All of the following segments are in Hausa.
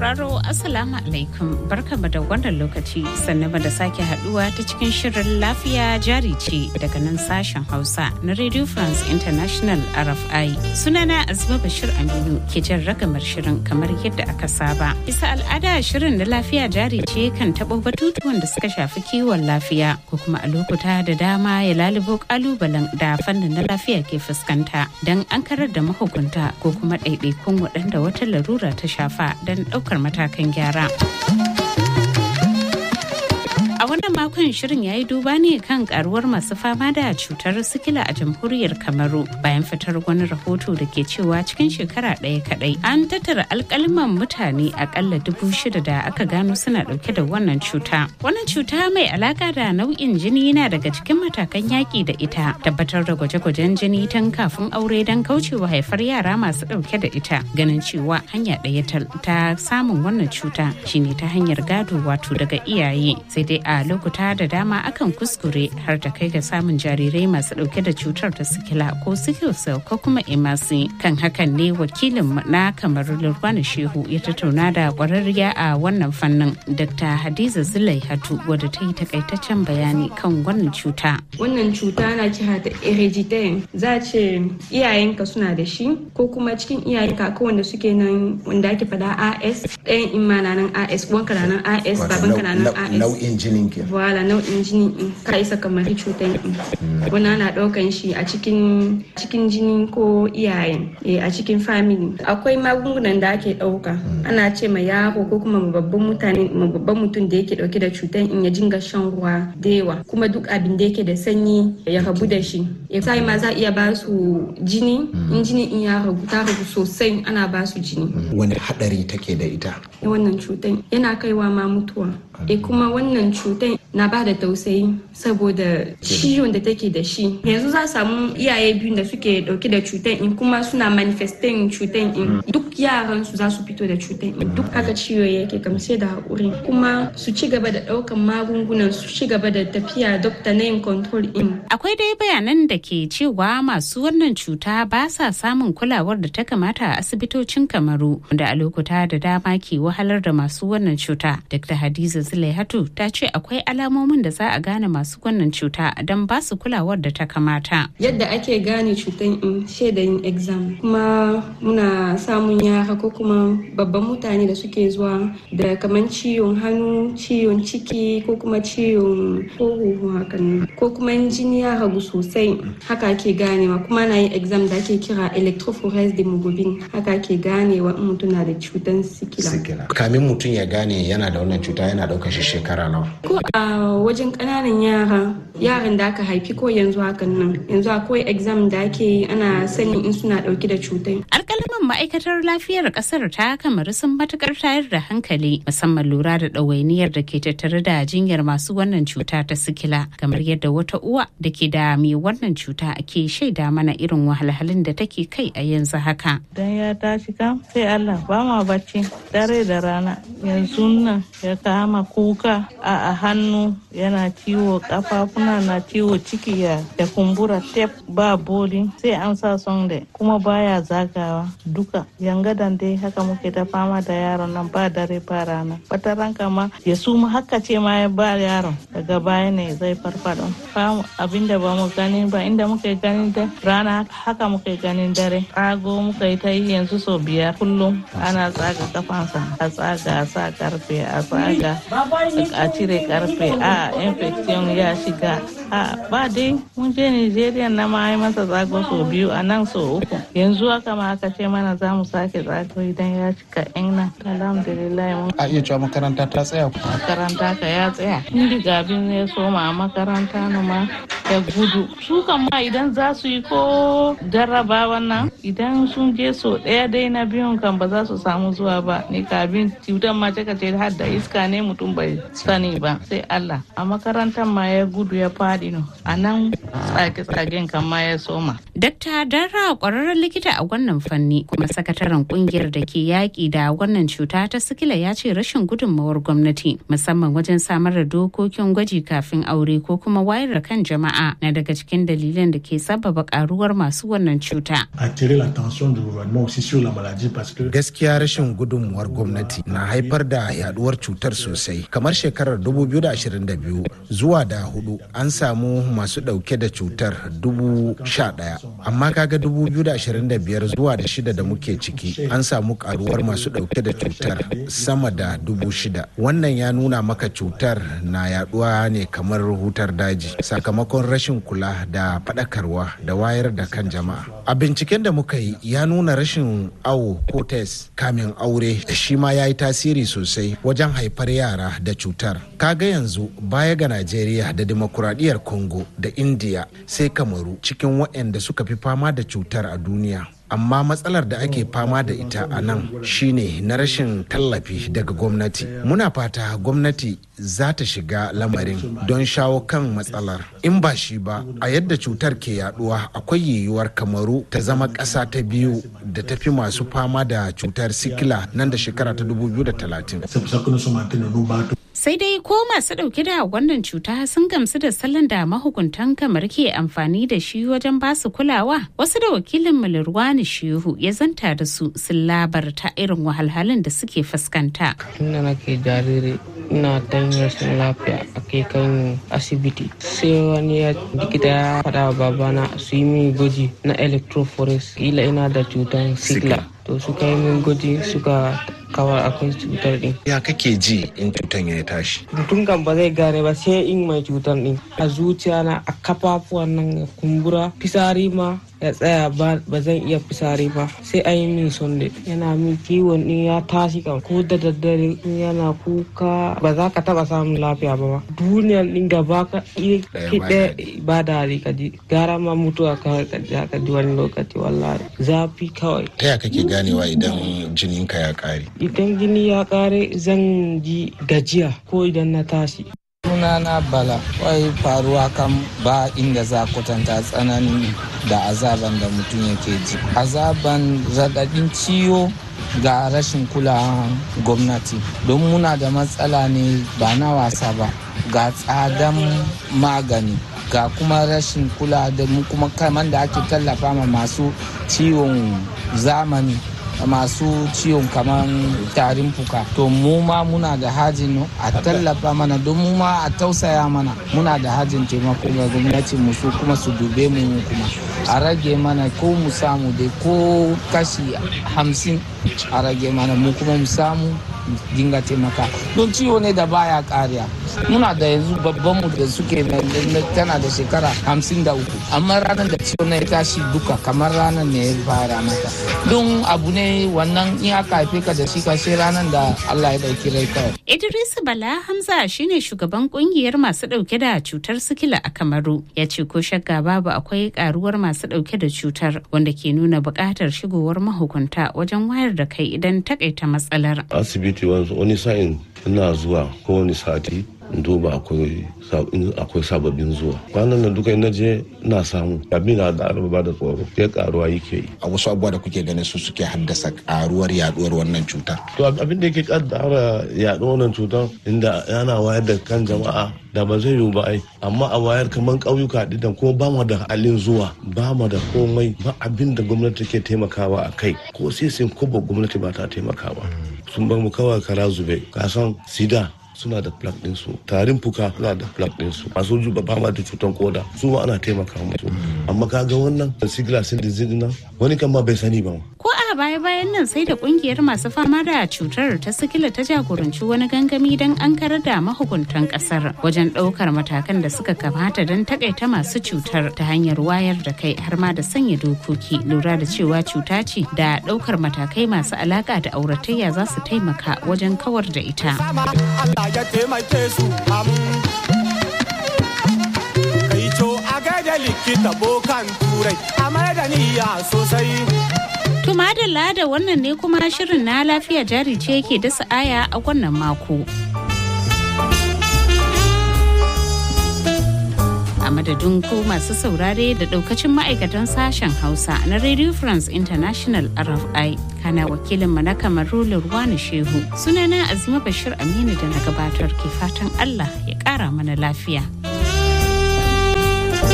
sauraro Assalamu alaikum barkama da wannan lokaci sannan da sake haduwa ta cikin shirin lafiya jari ce daga nan sashen Hausa na Radio France International RFI. Sunana Azuma Bashir Aminu ke jan ragamar shirin kamar yadda aka saba. Bisa al'ada shirin na lafiya jari ce kan taɓo batutuwan da suka shafi kiwon lafiya ko kuma a lokuta da dama ya lalubo kalubalen da fannin na lafiya ke fuskanta don an karar da mahukunta ko kuma ɗaiɗaikun waɗanda wata larura ta shafa don ɗaukar matakan gyara. A wannan makon shirin ya yi duba ne kan karuwar masu fama da cutar sikila a jamhuriyar Kamaru bayan fitar wani rahoto da ke cewa cikin shekara ɗaya kaɗai an tattara alkaliman mutane akalla dubu shida da aka gano suna ɗauke da wannan cuta. Wannan cuta mai alaka da nau'in jini yana daga cikin matakan yaƙi da ita tabbatar da gwaje-gwajen jini tun kafin aure don kaucewa haifar yara masu ɗauke da ita ganin cewa hanya ɗaya ta samun wannan cuta shine ta hanyar gado wato daga iyaye sai dai a lokuta da dama akan kuskure har ta kai ga samun jarirai masu dauke da cutar ta sikila ko sickle cell ko kuma emasi kan hakan ne wakilin na kamar lurwana shehu ya tattauna da kwararriya a wannan fannin dr hadiza zulai hatu wadda ta yi takaitaccen bayani kan wannan cuta wannan cuta na kira da hereditary za ce iyayenka suna da shi ko kuma cikin iyayenka ko wanda suke nan wanda ake fada as ɗayan imma na nan as wanka na nan as babanka na nan as nau'in jinin ke wala nau'in jini in ka isa kamar cutar in wani ana ɗaukan shi a cikin cikin jini ko iyaye a cikin family akwai magungunan da ake ɗauka ana ce ma yaro ko kuma babban mutane babban mutum da yake ɗauke da cutar in ya jinga shan ruwa da yawa kuma duk abin da yake da sanyi ya rabu da shi sai ma za iya ba su jini in jini in ya ragu ta ragu sosai ana ba su jini wani hadari take da ita wannan cutar yana kaiwa ma mutuwa e kuma wannan cutar na ba da tausayi saboda ciwon da take da shi yanzu za samu iyaye biyu da suke dauke da cutar in kuma suna manifestin cutar in duk yaran su za su fito da cutar in duk haka ciwo yake kam sai da hakuri kuma su ci gaba da daukan magungunan su ci gaba da tafiya dokta na yin control in akwai dai bayanan da ke cewa masu wannan cuta ba sa samun kulawar da ta kamata a asibitocin kamaru da a lokuta da dama ke wahalar da masu wannan cuta dr hadiza Zulaihatu ta ce akwai alamomin da za a gane masu wannan cuta don ba su kulawar da ta kamata. Yadda ake gane cutan in shaidayin exam kuma muna samun yara ko kuma babban mutane da suke zuwa da kamar ciwon hannu, ciwon ciki ko kuma ciwon huhu hakan ko kuma jini ya ragu sosai haka ake ganewa kuma na yin exam da ake kira electrophoresis hemoglobin haka ake ganewa in mutum na da cutan sikila. Kamin mutum ya gane yana da wannan cuta yana ɗaukar shi shekara nawa. Ko a wajen ƙananan yara, yaran da aka haifi ko yanzu hakan nan, yanzu akwai exam da ake yi ana sanin in suna ɗauke da cutai. Alƙalaman ma'aikatar lafiyar ƙasar ta kamar sun matukar tayar da hankali musamman lura da ɗawainiyar da ke tattare da jinyar masu wannan cuta ta sikila kamar yadda wata uwa da ke da mai wannan cuta ke shaida mana irin wahalhalun da take kai a yanzu haka. Dan ya tashi kam sai Allah ba ma bacci dare da rana yanzu nan ya kama kuka a hannu yana ciwo kafafuna na ciwo ciki ya da kumbura tep ba boli sai an sa sonde kuma baya zagawa duka yangadan dai haka muke ta fama da yaron nan ba dare ba rana wata ranka ma ya suma haka ce ma ya ba yaron daga baya ne zai farfado abinda ba mu gani ba inda muke ganin da rana haka muke ganin dare tsago muka yi ta yi yanzu sau biyar kullum ana tsaga kafansa a tsaga a sa karfe a tsaga a cire karfe a infection ya shiga a ba dai mun je nigeria na ma yi masa tsago sau biyu a nan sau uku yanzu haka ma aka ce mana za mu sake tsago idan ya cika yan nan alhamdulillah mun a iya cewa makaranta ta tsaya makaranta ka ya tsaya indiga abin ya soma a makaranta na ma ya gudu su kan ma idan za su yi ko jarraba wannan idan sun je so ɗaya dai na biyun kan ba za su samu zuwa ba ni kabin cutar ma ce ce har da iska ne mutum bai sani ba sai Allah a makarantar ma ya gudu ya faɗi no a nan tsage-tsagen kan ma ya soma. Dakta Dara kwararren likita a wannan fanni kuma sakataren kungiyar da ke yaƙi da wannan cuta ta sikila ya ce rashin gudunmawar gwamnati musamman wajen samar da dokokin gwaji kafin aure ko kuma wayar da kan jama'a jama'a na daga cikin dalilan da ke sababa karuwar masu wannan cuta. Gaskiya rashin gudunmuwar gwamnati na haifar da yaduwar cutar sosai. Kamar shekarar 2022 zuwa da hudu an samu masu dauke da cutar dubu sha daya. Amma kaga 2025 zuwa da shida da muke ciki an samu karuwar masu dauke da cutar sama da dubu shida. Wannan ya nuna maka cutar na yaduwa ne kamar hutar daji sakamakon rashin kula da faɗakarwa da wayar da kan jama'a. A binciken da muka yi ya nuna rashin awo ko test kamin aure shi ma ya yi tasiri sosai wajen haifar yara da cutar. Kaga yanzu baya ga Najeriya da demokuraɗiyyar Congo da India sai Kamaru cikin waɗanda suka fi fama da cutar a duniya. amma matsalar da ake fama da ita a nan shine na rashin tallafi daga gwamnati muna fata gwamnati za ta shiga lamarin don shawo kan matsalar in ba shi ba a yadda cutar ke yaduwa akwai yiwuwar kamaru ta zama ƙasa ta biyu da ta fi masu fama da cutar sikila nan da shekara ta 2030 sai dai ko masu dauke da wannan cuta sun gamsu da salon da mahukuntan kamar ke amfani da shi wajen basu kulawa wasu da wakilin mulirwani shehu ya zanta da su sun labarta irin wahalhalun da suke fuskanta tunda nake jariri ina dan rashin lafiya a kai kan asibiti sai wani ya likita ya faɗa wa babana su yi min gwaji na electrophoresis kila ina da cutar sigla to suka yi min gwaji suka kawar akwai cutar din. Ya kake ji in cutar ya tashi? Mutum kan ba zai gane ba sai in mai cutar din. A zuciya na a kafafuwan nan ya kumbura fisari ma ya tsaya ba zan iya fisari ba sai an yi min sonde yana min kiwon din ya tashi kan ko da daddare in yana kuka ba za ka taba samun lafiya ba duniyan din gaba ka ɗaya ba da ka ji gara ma mutuwa kawai ka ji wani lokaci wallahi zafi kawai. Ta ya kake ganewa idan jininka ya ƙare? idan gini ya kare zan ji gajiya ko idan na tashi sunana bala wai faruwa kan ba inda za kwatanta tsananin da azaban da mutum yake ji azaban raɗaɗin ciwo ga rashin kulawan gwamnati don muna da matsala ne ba na wasa ba ga tsadan magani ga kuma rashin kula da mu kuma kaman da ake tallafa ma masu ciwon zamani masu ciwon kamar tarin fuka to mu ma muna da hajin a tallafa mana don mu ma a tausaya mana muna da hajin taimako ga gwamnati mu su kuma su dube mu kuma a rage mana ko mu samu dai ko kashi hamsin a rage mana mu kuma mu samu dinga taimaka don ciwo ne da baya kariya muna da yanzu babban mu da suke tana da shekara hamsin da uku amma ranar da ciwo na ya tashi duka kamar ranar ne ya fara mata don abu ne wannan in aka haife ka da shi ka sai ranar da Allah ya dauki rai kawai. Idris Bala Hamza shine shugaban kungiyar masu dauke da cutar sikila a Kamaru ya ce ko shakka babu akwai karuwar masu dauke da cutar wanda ke nuna buƙatar shigowar mahukunta wajen wayar da kai idan takaita matsalar. Asibiti wani sa'in ina zuwa kowane sati duba akwai sababbin zuwa kwanan nan duka ina je na samu abin da da ba da tsoro ya karuwa yake yi a wasu abubuwa da kuke ganin su suke haddasa karuwar yaduwar wannan cutar to abin da yake kaddara yaduwar wannan cutar inda yana wayar da kan jama'a da ba zai yiwu ba ai amma a wayar kamar ƙauyuka didan kuma ba mu da halin zuwa ba mu da komai ba abin da gwamnati ke taimakawa a kai ko sai sai ko ba gwamnati ba ta taimakawa sun bar mu kawai kara zube kasan sida suna da plug ɗinsu tarin fuka suna da plug ɗinsu masu juba fama da cutar koda su ma ana taimaka musu amma kaga wannan sigila sin disease nan wani kan ma bai sani ba ko a baya bayan nan sai da kungiyar masu fama da cutar ta sikila ta jagoranci wani gangami don an karar da mahukuntan kasar wajen ɗaukar matakan da suka kamata don takaita masu cutar ta hanyar wayar da kai har ma da sanya dokoki lura da cewa cuta ce da ɗaukar matakai masu alaka da auratayya za su taimaka wajen kawar da ita. ya taimake su kai co a gaida likita bokan turai a da niyya sosai To madalla da wannan ne kuma shirin na lafiya jari ce yake dasa aya a wannan mako. A madadin ku masu saurare da daukacin ma'aikatan sashen Hausa na Radio France International RFI kana wakilinmu na kamaru Lurwani Shehu. Sunana Azima Bashir Aminu da na gabatar ke fatan Allah ya kara mana lafiya.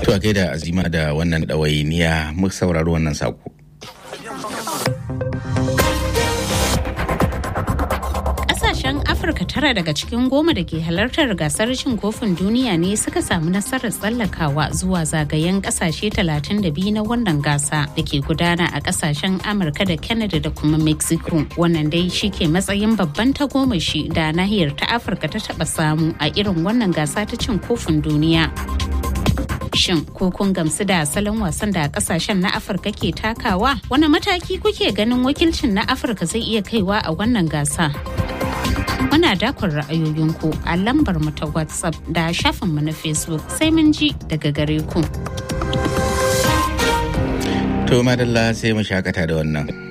To a gaida azima da wannan ɗawainiya mu saurari wannan sako. Ƙasashen Afirka tara daga cikin goma da ke halartar gasar cin kofin duniya ne suka samu nasarar tsallakawa zuwa zagayen ƙasashe 32 na wannan gasa da ke gudana a ƙasashen Amurka da Canada da kuma Mexico. Wannan dai shi ke matsayin babban tagomashi da nahiyar ta Afirka ta taɓa samu a irin wannan gasa ta cin kofin duniya. Shin ko kun gamsu da salon wasan da kasashen na Afirka ke takawa? Wani mataki kuke ganin wakilcin na Afirka zai iya kaiwa a wannan gasa? Muna dakon ra'ayoyinku a lambar mu ta WhatsApp da shafinmu na Facebook sai mun ji daga gare ku. To madalla sai mu shakata da wannan.